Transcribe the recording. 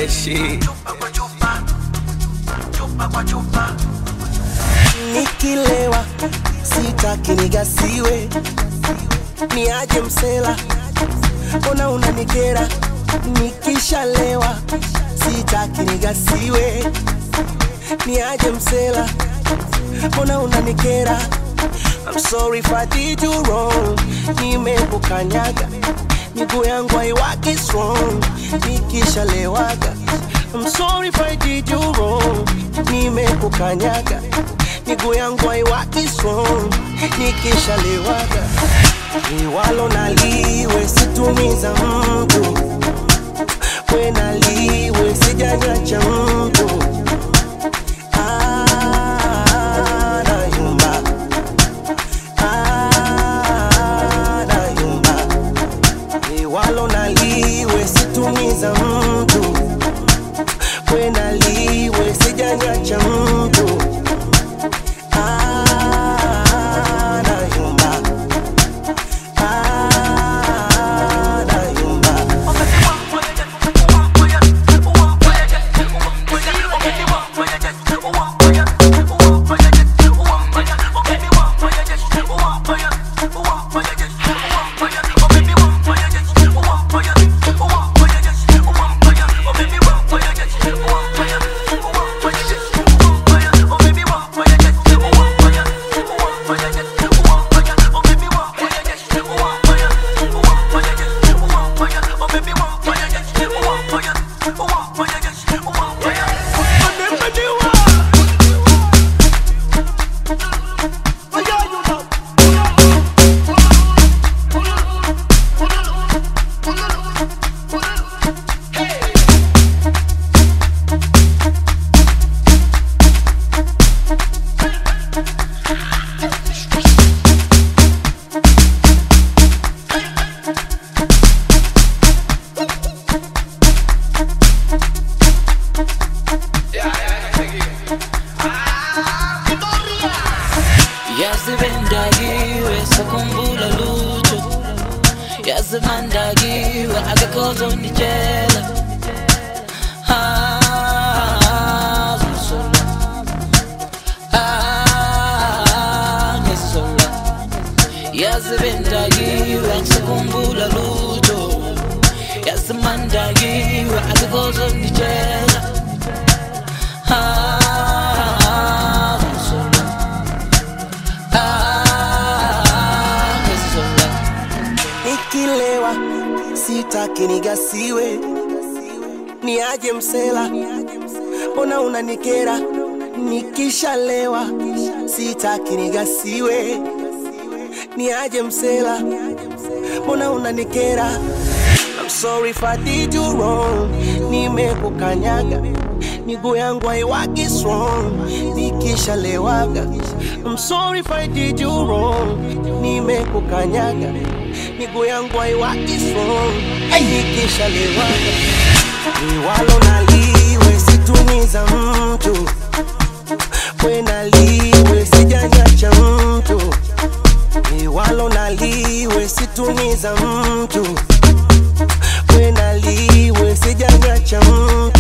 shit. nikilewa sitaki nigasiwe niaje msela mbona unanikera nikishalewa sitaki nigasiwe niaje msela mbona unanikera I'm sorry if I did you wrong nimekukanyaga miguu yangu haiwaki strong nikishalewaga I'm sorry if I did you wrong nimekukanyaga miguu yangu haiwaki strong nikishalewaga liwalo naliwe situmiza mtu we naliwe sijanyacha mtu Ah, nayumba. Ah, nayumba. liwalo naliwe situmiza mtu we naliwe sijanyacha mtu Ah, nayumba. Ah, nayumba. yazibendakiwe sakhumbula lutho yazimandakiwe akakhozonditshela Ah, ngizola. Ah, ngizola. yazibendakiwe sakhumbula lutho yazimandakiwe akakhozonditshela Ah, ngizola. Ah, ngizola. nikilewa sitaki nigasiwe niaje msela mbona unanikera nikishalewa sitaki nigasiwe niaje msela mbona unanikera I'm sorry if I did you wrong nimekukanyaga miguu yangu haiwaki strong nikishalewaga I'm sorry if I did you wrong nimekukanyaga miguu yangu haiwaki strong nikishalewaga liwalo naliwe situmiza mtu we naliwe sijanyacha mtu liwalo naliwe situmiza mtu we naliwe sijanyacha mtu